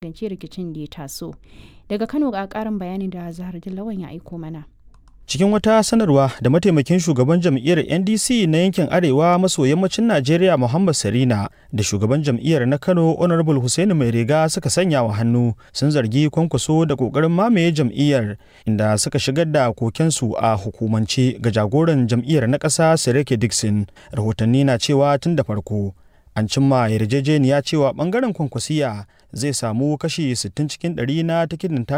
magance rikicin da ya taso daga kano ga karin bayanin da zahar lawan ya aiko mana cikin wata sanarwa da mataimakin shugaban jam'iyyar ndc na yankin arewa maso yammacin najeriya muhammad sarina da shugaban jam'iyyar na kano honorable hussaini mai riga suka sanya wa hannu sun zargi kwankwaso da kokarin mamaye jam'iyyar inda suka shigar da kokensu a hukumance ga jagoran jam'iyyar na ƙasa sirike dixon rahotanni na cewa tun da farko an cimma yarjejeniya cewa bangaren kwankwasiya zai samu kashi 60 cikin 100 na tikitin